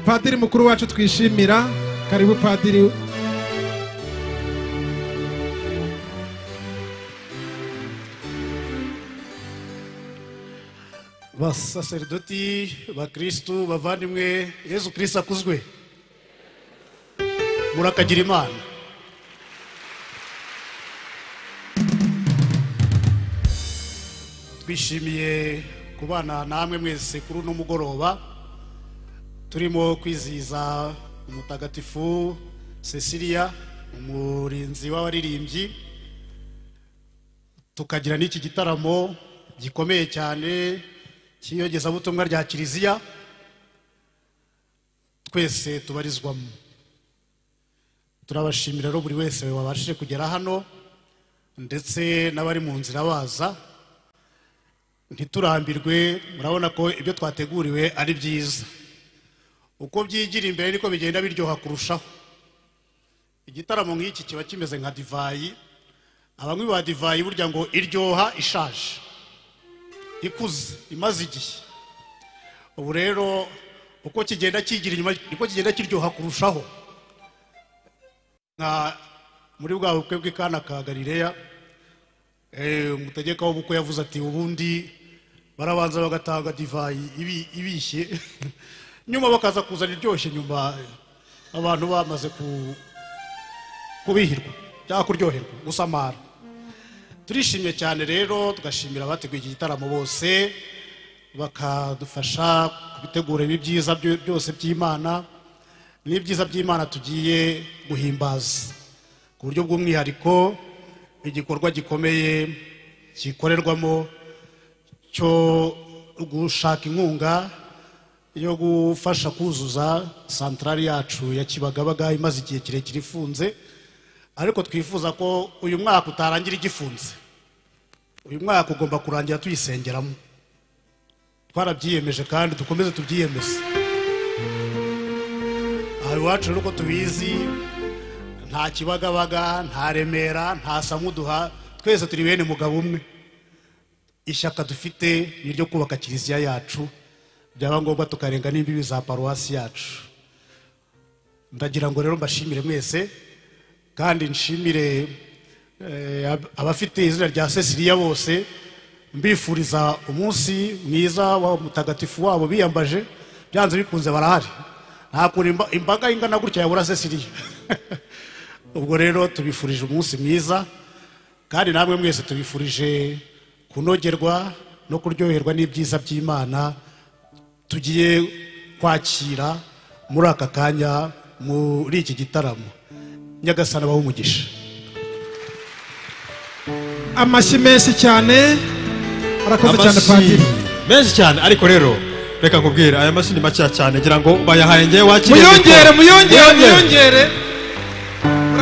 padiri mukuru wacu twishimira karibu padiri basaseridoti bakirisitu bavandimwe yezu kirisi akuzwe murakagira imana twishimiye kubana namwe mwese kuri uno mugoroba turimo kwizihiza umutagatifu cecilia umurinzi w'abaririmbyi tukagira n'iki gitaramo gikomeye cyane cy'iyogezabutumwa rya kiliziya twese tubarizwamo turabashimira rero buri wese wabashije kugera hano ndetse n'abari mu nzira baza ntiturambirwe murabona ko ibyo twateguriwe ari byiza uko byigira imbere niko bigenda biryoha kurushaho igitaramo nk'iki kiba kimeze nka divayi abanywi ba divayi burya ngo iryoha ishaje ikuze imaze igihe ubu rero uko kigenda kigira inyuma niko kigenda kiryoha kurushaho nka muri bwa bukwe bw'ikana ka galileya eh, umutegeka w'ubukwe yavuze ati ubundi barabanza bagatanga divayi ibi- ibishye nyuma bakaza kuzana iryoshye nyuma abantu bamaze ku- kubihirwa cyangwa kuryoherwa gusamara turishimye cyane rero tugashimira abateguye iki gitaramo bose bakadufasha kubitegura ibi byiza byo- byose by'imana n'ibyiza by'imana tugiye guhimbaza ku buryo bw'umwihariko igikorwa gikomeye gikorerwamo cyo gushaka inkunga yo gufasha kuzuza santarari yacu ya kibagabaga imaze igihe kirekire ifunze ariko twifuza ko uyu mwaka utarangira igifunze uyu mwaka ugomba kurangira tuyisengeramo twarabyiyemeje kandi dukomeze tubyiyemeze aha iwacu rero uko tubizi nta kibagabaga nta remera nta samuduha twese turi bene mugabo umwe ishyaka dufite ni iryo kubaka kiliziya yacu byaba ngombwa tukarenga n'imbibi za paruwasi yacu ndagira ngo rero mbashimire mwese kandi nshimire eh, ab- abafite izina rya ceciliya bose mbifuriza umunsi mwiza wa mutagatifu wabo biyambaje byanze bikunze barahari nta kuntu imba- imbaga ingana gutya yabura ceciliya ubwo rero tubifurije umunsi mwiza kandi namwe mwese tubifurije kunogerwa no kuryoherwa n'ibyiza by'imana tugiye kwakira muri aka kanya muri iki gitaramo nyagasana abaho umugisha amashyi menshi cyane arakoze cyane Amashyi padiri menshi cyane ariko rero reka nkubwire aya mashini makeya cyane ngira ngo bayahaye ngewe wakiriye muyongere muyongere muyongere